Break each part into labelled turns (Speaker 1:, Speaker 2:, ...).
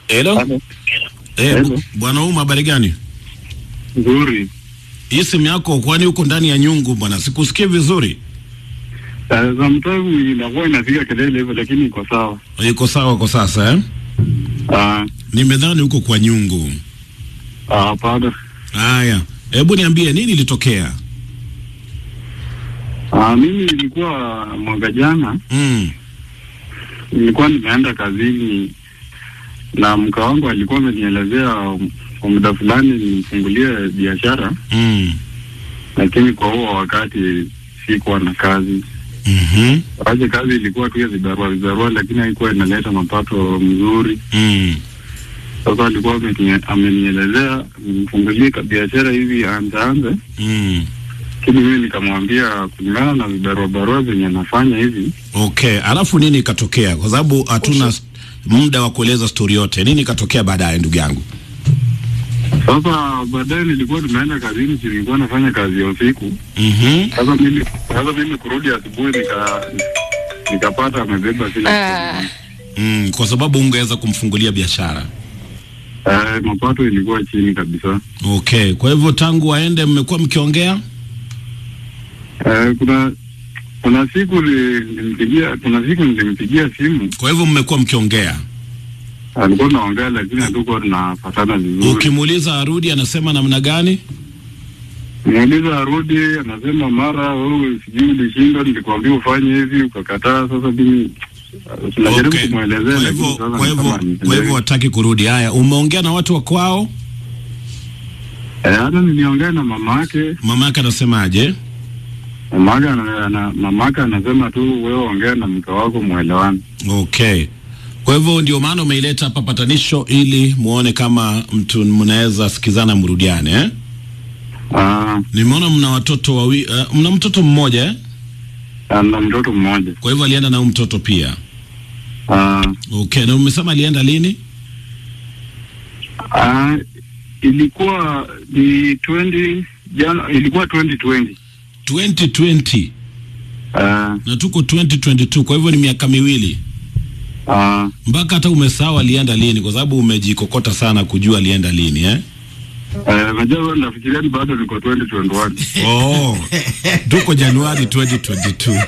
Speaker 1: Hello.
Speaker 2: Halo.
Speaker 1: Eh,
Speaker 2: Hello.
Speaker 1: bu- bwana Uma, habari gani?
Speaker 2: Nzuri.
Speaker 1: Hii simu yako kwani uko ndani ya nyungu bwana? Sikusikie vizuri.
Speaker 2: Uh, sometimes inakuwa inapiga kelele hivyo lakini iko sawa.
Speaker 1: Iko sawa kwa sasa eh?
Speaker 2: Ah,
Speaker 1: Nimedhani uko kwa nyungu.
Speaker 2: ah, hapana.
Speaker 1: Haya, hebu niambie nini ilitokea?
Speaker 2: Ah, mimi nilikuwa mwaka jana
Speaker 1: Mm.
Speaker 2: nilikuwa nimeenda kazini na mka wangu alikuwa amenielezea kwa muda fulani nifungulie biashara,
Speaker 1: Mm.
Speaker 2: lakini kwa huo wakati sikuwa na kazi.
Speaker 1: Mhm.
Speaker 2: Aje kazi ilikuwa tu ya vibarua vibarua, lakini haikuwa inaleta mapato mzuri.
Speaker 1: Mm.
Speaker 2: Sasa alikuwa amenie- amenielezea nifungulie ka- biashara hivi anzaanze
Speaker 1: Mm.
Speaker 2: lakini mimi nikamwambia kulingana na vibarua barua zenye nafanya hivi
Speaker 1: Okay, alafu nini ikatokea? Kwa sababu hatuna s- muda wa kueleza stori yote. Nini ikatokea baadaye, ndugu yangu?
Speaker 2: sasa baadaye nilikuwa tumeenda kazini si nilikuwa nafanya kazi ya usiku
Speaker 1: Mhm.
Speaker 2: sasa mimi sasa mimi kurudi asubuhi nika nikapata amebeba kila
Speaker 3: Ah.
Speaker 2: kitu
Speaker 1: Mm, kwa sababu ungeweza kumfungulia biashara.
Speaker 2: eh, mapato ilikuwa chini kabisa
Speaker 1: Okay, kwa hivyo tangu aende mmekuwa mkiongea?
Speaker 2: eh, kuna kuna siku li- nilimpigia kuna siku nilimpigia simu
Speaker 1: Kwa hivyo mmekuwa mkiongea.
Speaker 2: alikuwa naongea lakini hatukuwa tunapatana vizuri
Speaker 1: Ukimuuliza arudi anasema namna gani?
Speaker 2: Muuliza arudi, anasema mara wewe sijui ulishindwa, nilikwambia ufanye hivi ukakataa. Sasa mimi tunajaribu
Speaker 1: Okay.
Speaker 2: kumwelezea,
Speaker 1: Kwa
Speaker 2: lakini
Speaker 1: hivyo
Speaker 2: sasa
Speaker 1: kwa
Speaker 2: ni
Speaker 1: hivyo
Speaker 2: kama
Speaker 1: kwa hivyo
Speaker 2: anielewi.
Speaker 1: hataki kurudi. Haya, umeongea na watu wa kwao?
Speaker 2: Eh, hata niliongea na mama yake,
Speaker 1: Mama yake anasemaje?
Speaker 2: mama yake ana- ana- mama yake anasema tu wewe ongea na mke wako mwelewane.
Speaker 1: Okay. Kwa hivyo ndio maana umeileta hapa patanisho ili muone kama mtu mnaweza sikizana mrudiane eh?
Speaker 2: Ah,
Speaker 1: Nimeona mna watoto wawi, uh, mna mtoto mmoja eh?
Speaker 2: ana mtoto mmoja.
Speaker 1: Kwa hivyo alienda na huyu mtoto pia.
Speaker 2: Ah,
Speaker 1: Okay, na umesema alienda lini?
Speaker 2: ah, ilikuwa ni 20 jana, ilikuwa 2020.
Speaker 1: 2020
Speaker 2: Ah,
Speaker 1: na tuko 2022, kwa hivyo ni miaka miwili.
Speaker 2: ah,
Speaker 1: Mpaka hata umesahau alienda lini, kwa sababu umejikokota sana kujua alienda lini eh?
Speaker 2: eh, najua nafikiria ni bado niko 2021.
Speaker 1: Oh, tuko Januari 2022.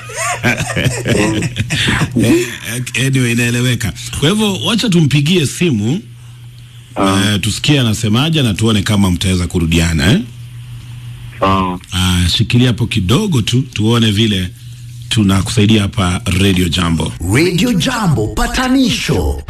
Speaker 1: Eh, anyway, inaeleweka. Kwa hivyo wacha tumpigie simu
Speaker 2: Ah,
Speaker 1: eh, tusikie anasemaje na tuone kama mtaweza kurudiana eh?
Speaker 2: sawa.
Speaker 1: Ah, shikilia hapo kidogo tu tuone vile tunakusaidia hapa Radio Jambo.
Speaker 4: Radio Jambo patanisho